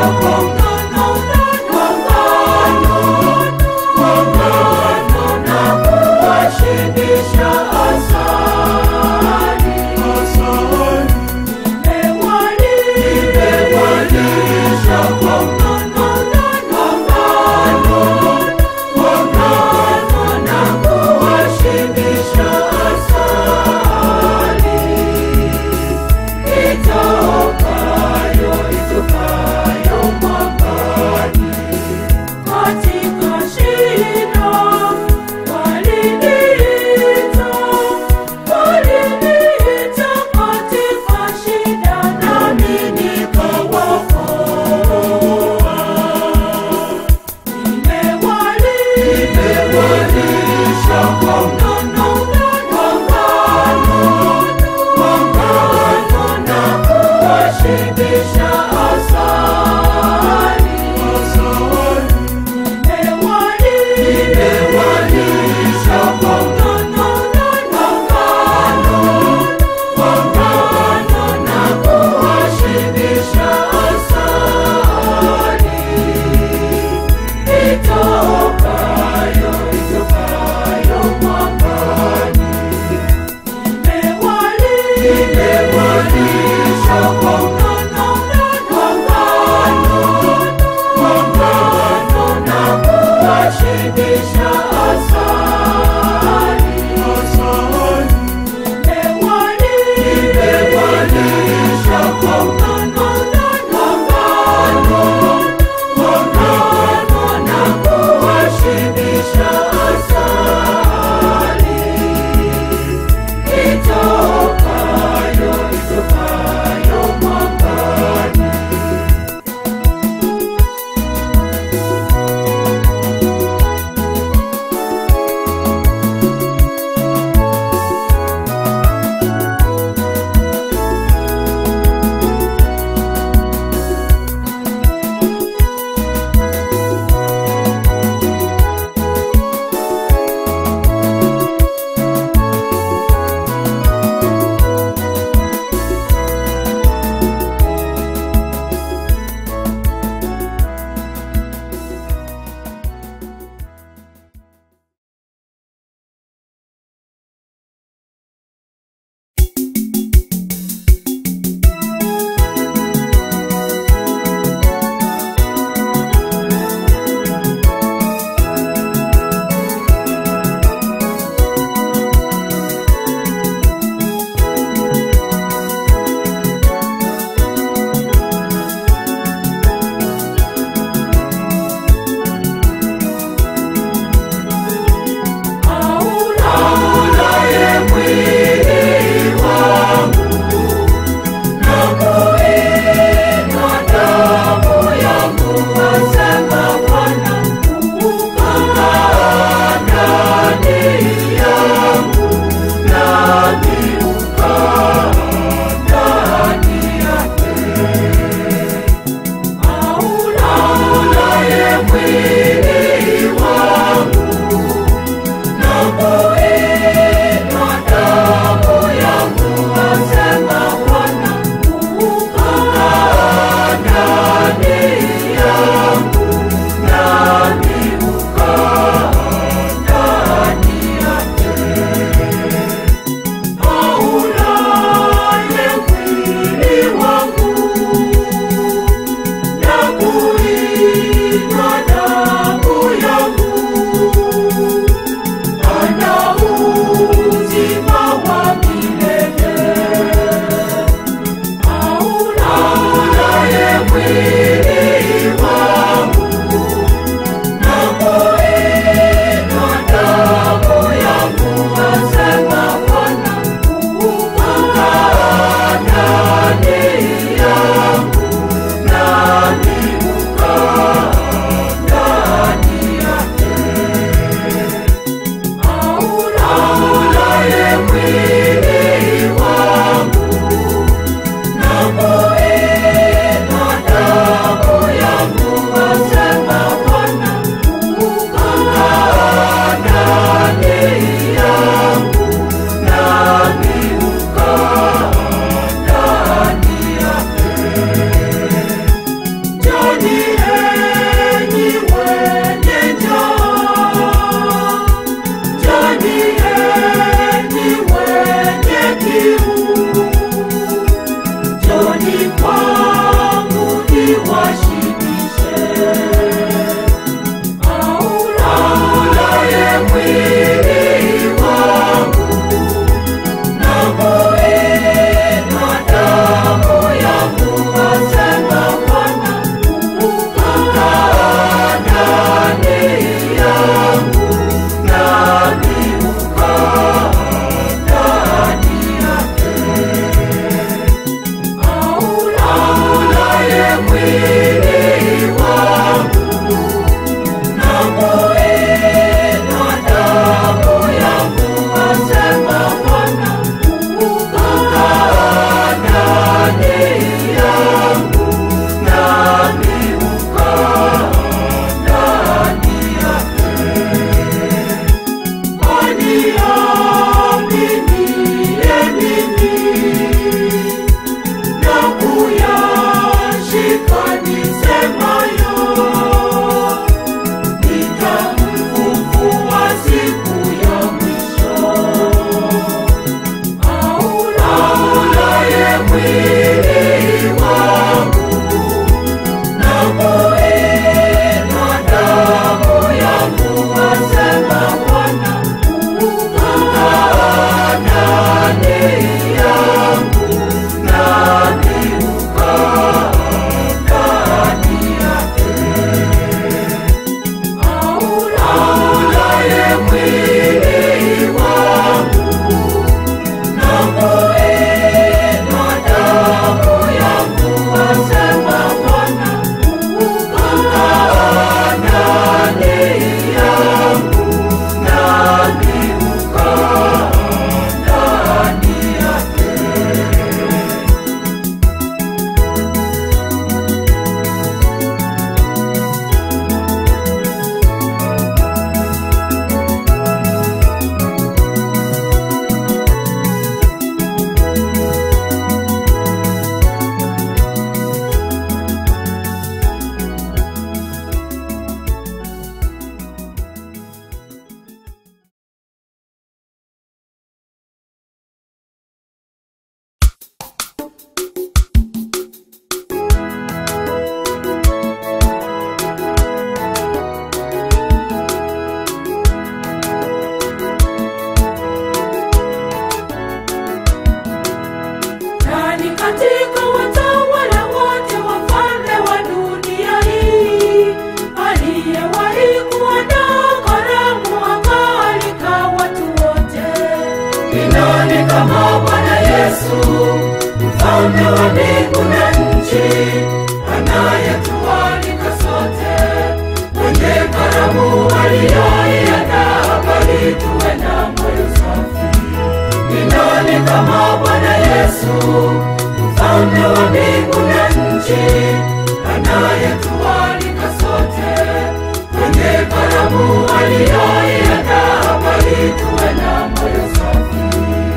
Itokayo, itokayo mwamba nchi, anayetualika sote kwenye karamu aliyoiandaa, bali tuwe na moyo safi.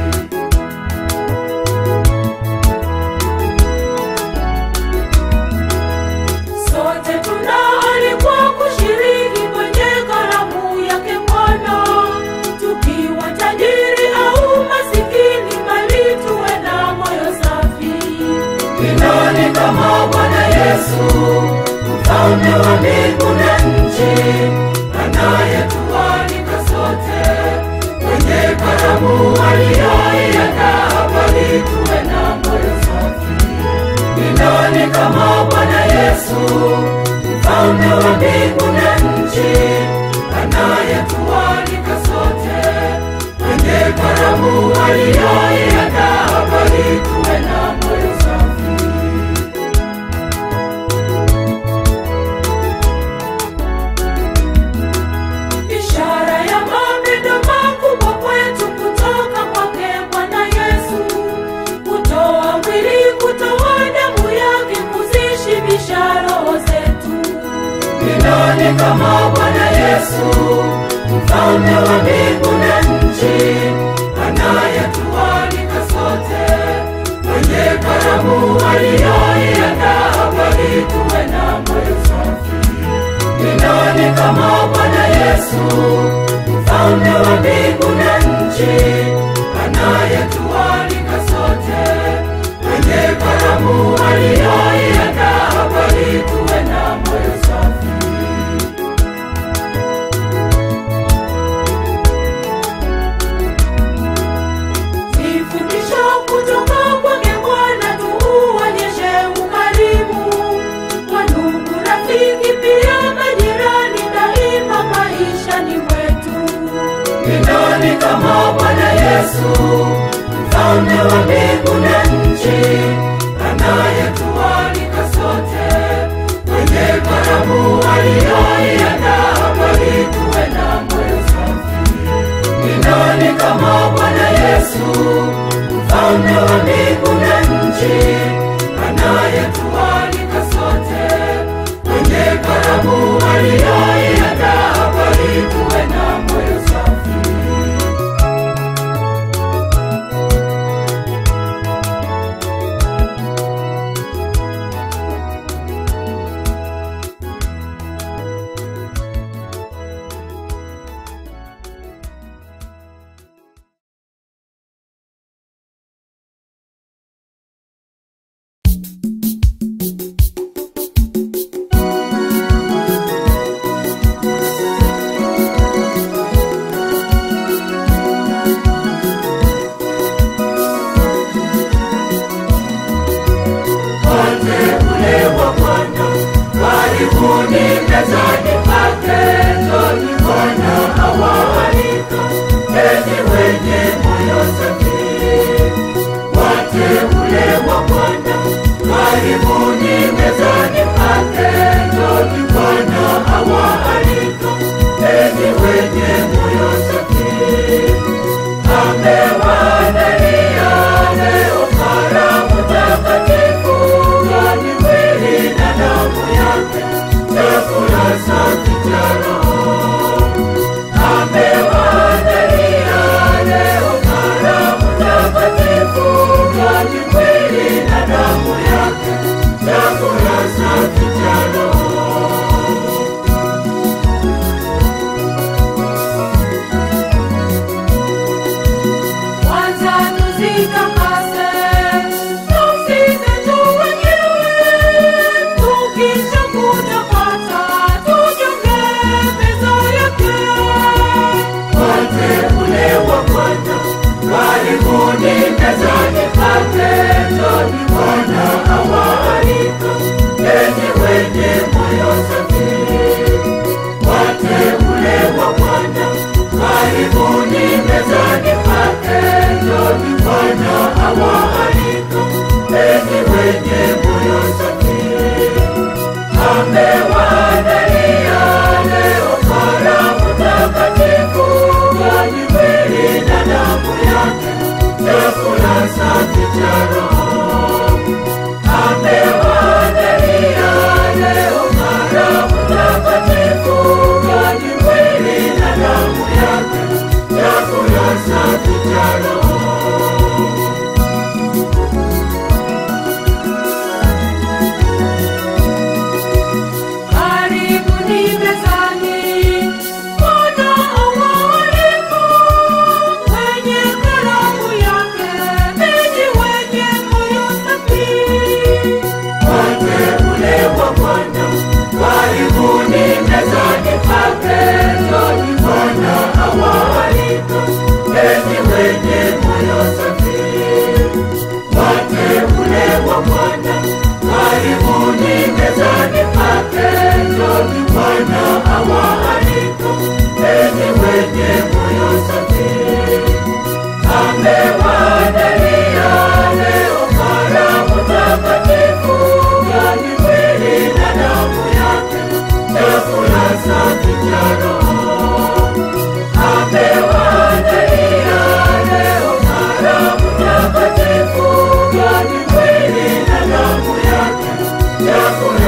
Sote tunaalikwa kushiriki kwenye karamu yake Bwana, tukiwa tajiri au masikini, bali tuwe na moyo safi. Ni nani kama Bwana Yesu, mfalme wa mbingu na nchi, anayetualika sote kwenye karamu aliyoiandaa, bali tuwe na moyo safi. Ni nani kama Bwana Yesu, mfalme wa mbingu na nchi, anayetualika sote kwenye karamu aliyoiandaa, bali tuwe na moyo safi. Ishara ya mapendo makubwa kwetu kutoka kwake Bwana Yesu, kutoa mwili, kutoa damu yake, kuzishibisha roho zetu. Ni nani kama Bwana Yesu, mfalme wa mbingu na nchi, anayetualika sote kwenye karamu aliyoiandaa, bali tuwe na moyo safi. Ni nani kama Bwana Yesu, mfalme wa mbingu na nchi, anayetualika sote kwenye karamu aliyoiandaa, bali tuwe na moyo safi. Nifundisho kutoka kwake Bwana, tuuonyeshe ukarimu kwa ndugu, rafiki, pia majirani, daima maishani mwetu. Ni nani kama Bwana Yesu, mfalme wa mbingu na nchi, anayetualika sote kwenye karamu aliyoiandaa, bali tuwe na moyo safi. Ni nani kama Bwana Yesu, mfalme wa mbingu na nchi, anayetualika sote kwenye karamu aliyoiandaa, bali tuwe na moyo safi.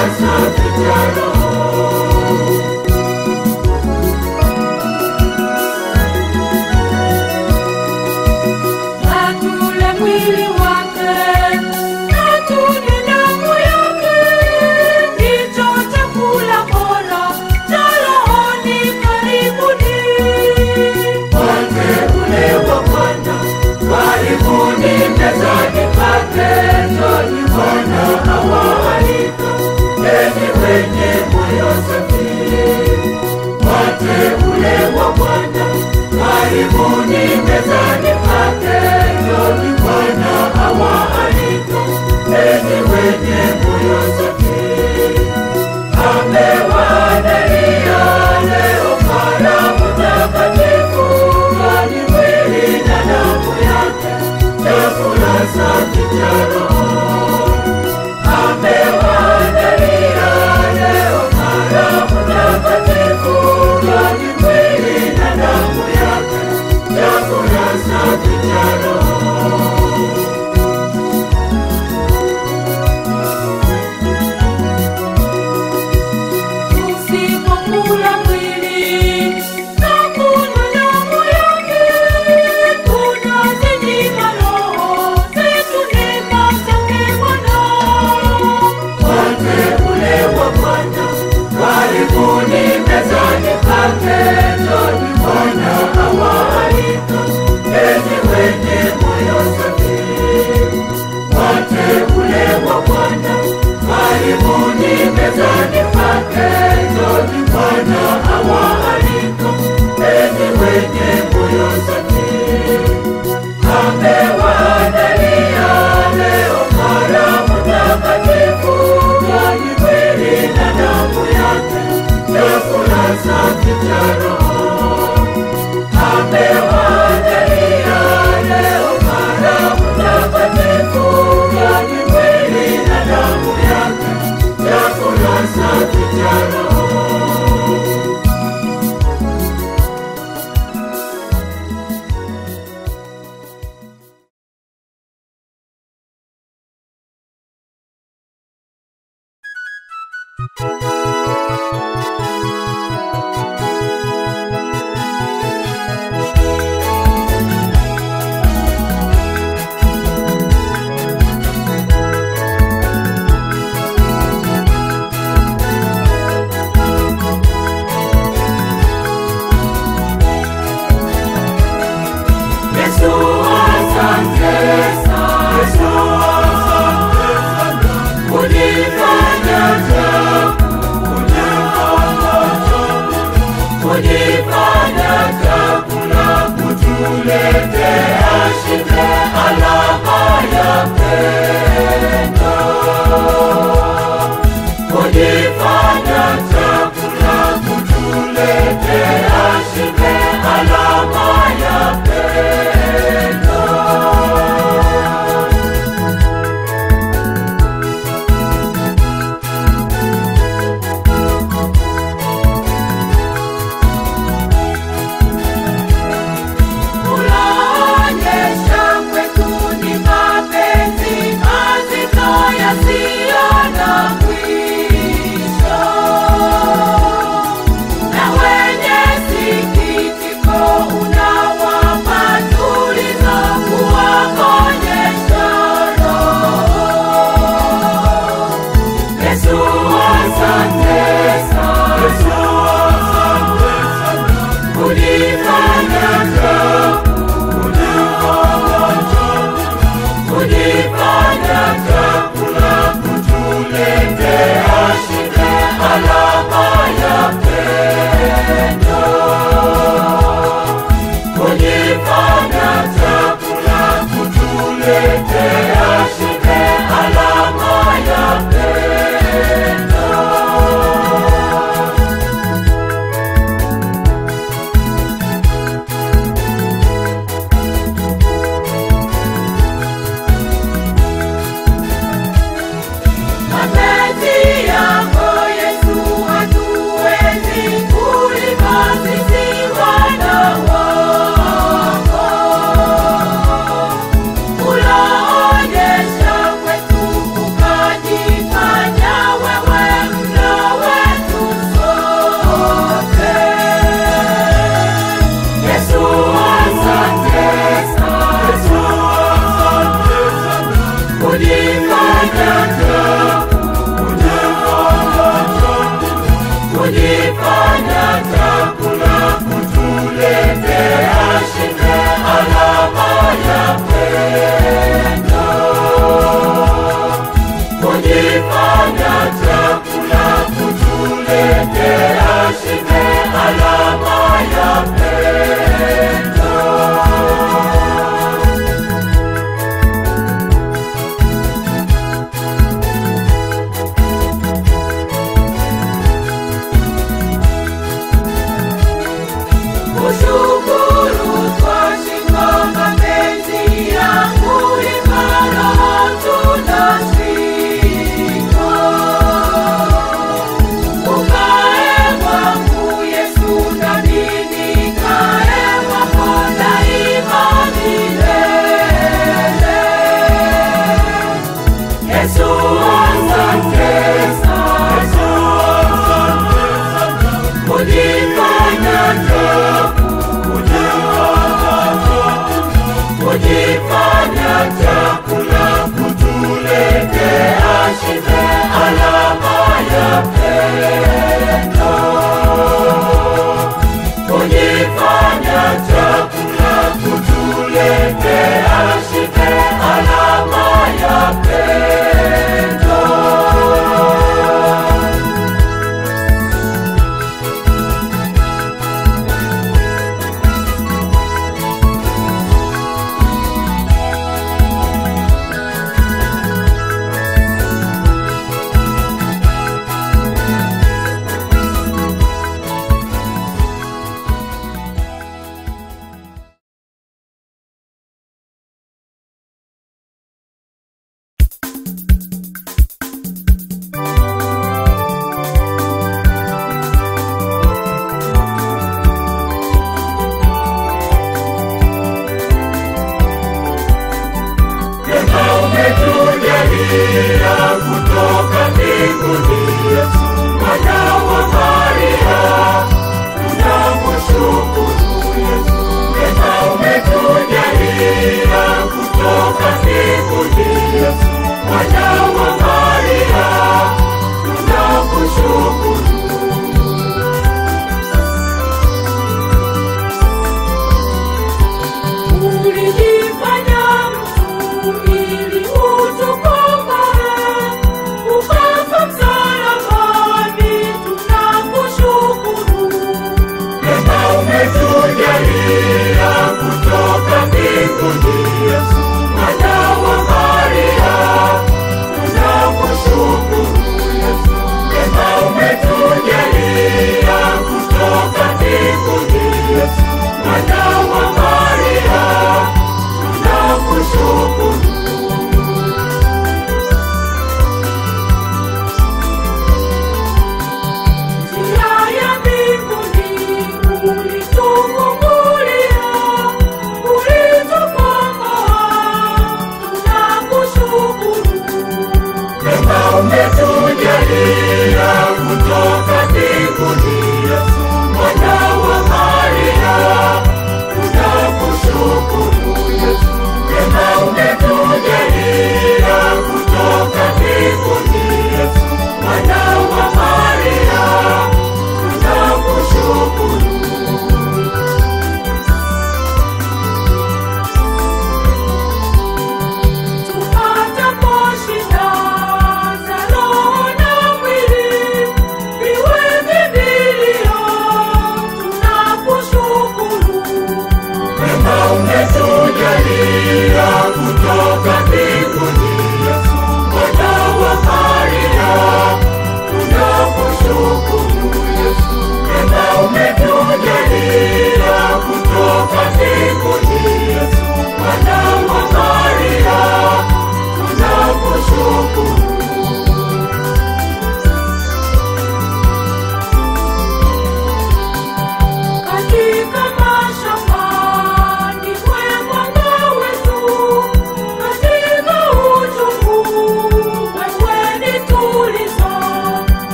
safi cha roho. Na tule mwili wake, na tunywe damu yake, ndicho chakula bora cha rohoni. Karibuni. Wateule wa Bwana, karibuni mezani pake. Njoni Bwana awaalika, enyi wenye moyo safi. Wateule wa Bwana, karibuni mezani pake. Njoni Bwana awaalika, enyi wenye moyo safi. Amewaandalia leo karamu takatifu, yani mwili na damu yake, chakula safi cha roho. Amewaandalia leo karamu takatifu, yani mwili na damu yake, chakula safi cha roho. Tusipokula mwili na kunywa damu yake, tunazinyima roho zetu neema zake Bwana. Wateule wa Bwana, karibuni mezani pake. Njoni Bwana awaalika, enyi wenye moyo safi. Wateule wa Bwana, karibuni mezani pake. Njoni Bwana awaalika, enyi wenye moyo safi. Amewaandalia leo karamu takatifu, yani mwili na damu yake, chakula safi cha roho. Amewaandalia leo karamu takatifu, yani mwili na damu yake, chakula safi cha roho. Yesu asante sana. Yesu asante sana. Kujifanya chako. Kujifanya chakula kutuletea shibe, alama ya pendo. Kujifanya chakula kutuletea shibe, alama ya pendo. Unaonyesha kwetu ni mapenzi mazito yasiyo na mwisho.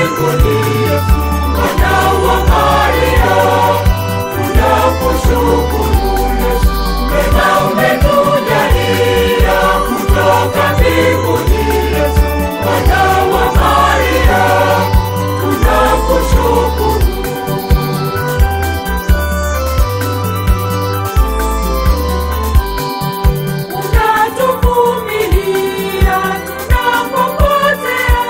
mbinguni mwana wa maria tunakushukuru yesu mema umetujalia kutoka mbinguni yesu mwana wa maria tunakushukuru Unatuvumilia tunapopotea,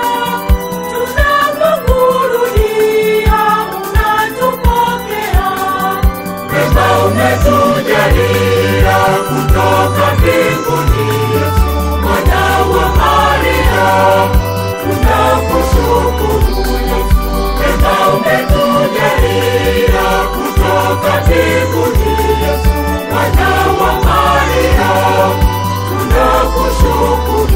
tunapokurudia unatupokea. Wema umetujalia kutoka mbinguni, Yesu mwana wa Maria, tunakushukuru Yesu. Wema umetujalia kutoka mbinguni, Yesu mwana wa Maria, tunakushukuru.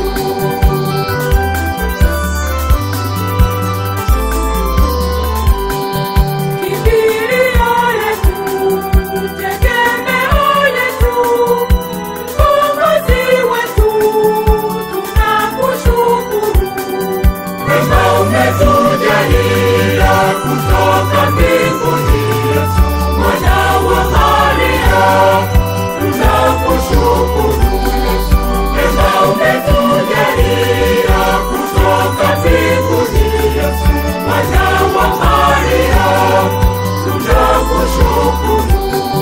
Kimbilio letu, tegemeo letu, Mkombozi wetu, tunakushukuru. Wema umetujalia kutoka mbinguni, Yesu mwana wa Maria, tunakushukuru Yesu. Wema umetujalia kutoka mbinguni, Yesu mwana wa Maria, tunakushukuru.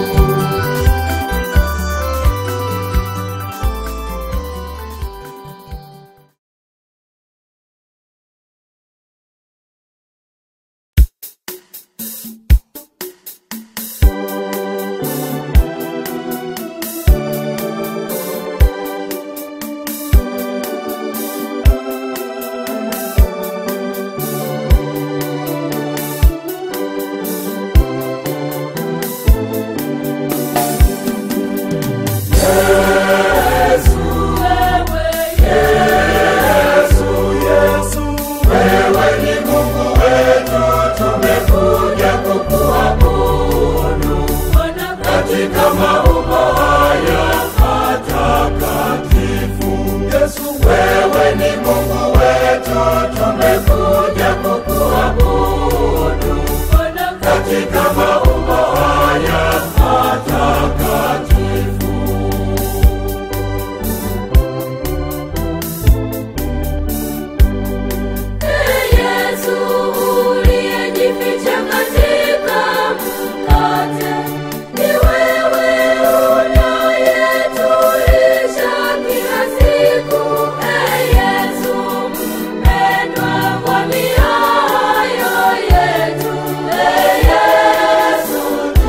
Wewe ni Mungu wetu, tumekuja kukuabudu katika maumbo haya matakatifu. Yesu, wewe ni Mungu wetu, tumekuja kukuabudu katika maumbo haya matakatifu. Yesu uliyejificha katika mkate, ni wewe unayetulisha kila siku. Ee Yesu mpendwa kwa mioyo yetu, Ee Yesu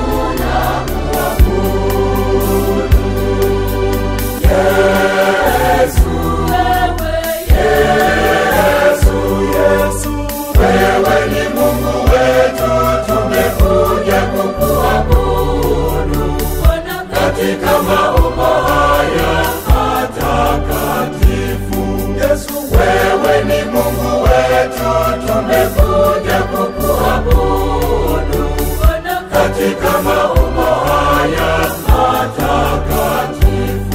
tunakuabudu. Yesu, Yesu, wewe ni Mungu wetu, tumekuja kukuabudu katika maumbo haya matakatifu. Yesu, wewe ni Mungu wetu, tumekuja kukuabudu katika maumbo haya matakatifu.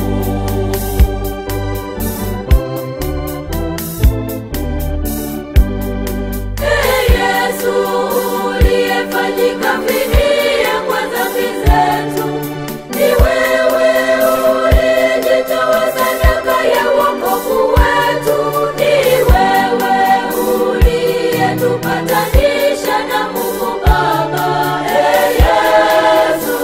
Ee Yesu uliyefanyika fidia kwa dhambi zetu, ni wewe uliyejitoa sadaka ya wokovu wetu, ni wewe uliyetupatanisha na Mungu Baba. Ee Yesu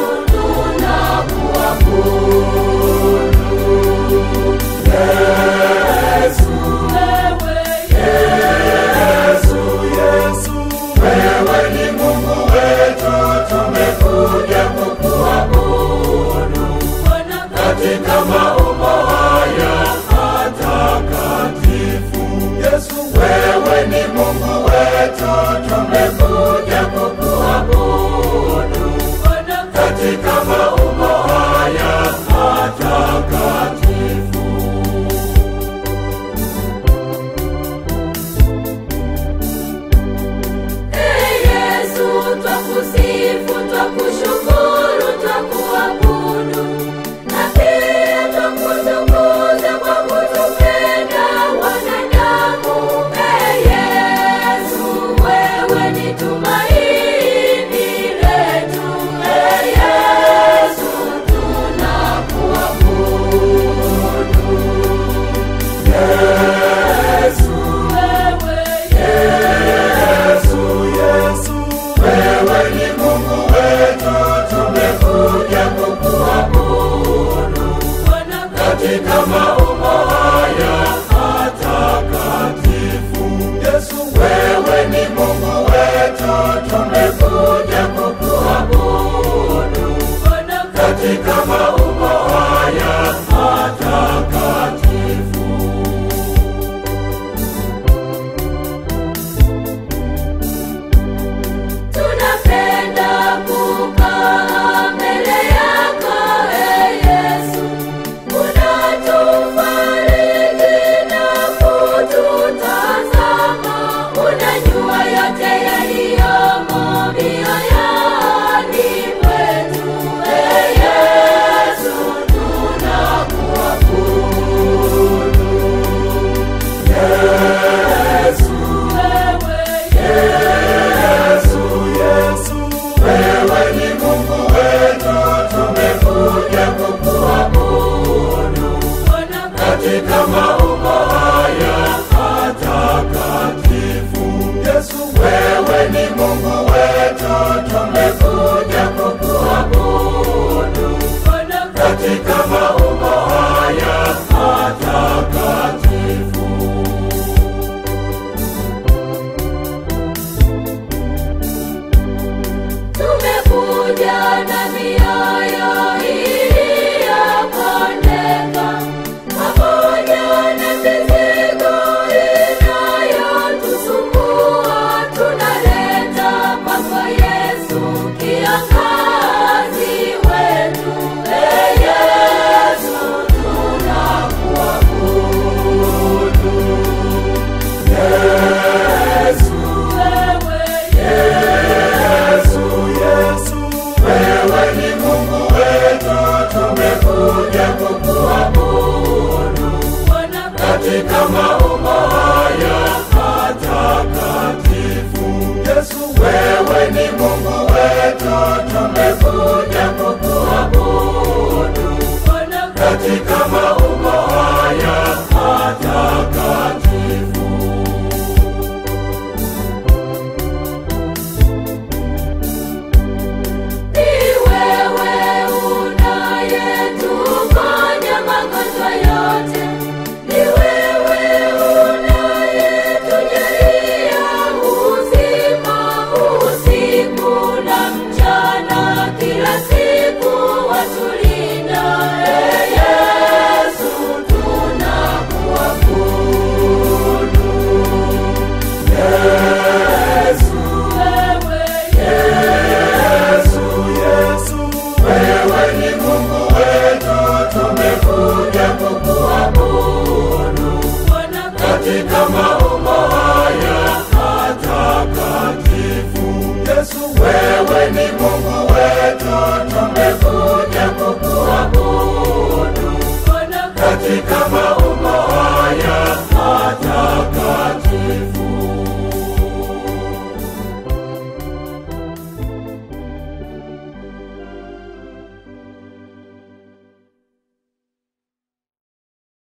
tunakuabudu. Yesu, Wewe Yesu, Yesu, wewe ni Mungu wetu, tumekuja kukuabudu Bwana katika maumbo haya matakatifu. Yesu, wewe ni Mungu wetu, tumekuja kukuabudu Bwana katika maumbo haya matakatifu. Ee Yesu twakusifu, twakushukuru, twakuabudu na pia twakutukuza kwa kutupenda wanadamu. Ee katika maumbo haya matakatifu. Yesu, wewe ni Mungu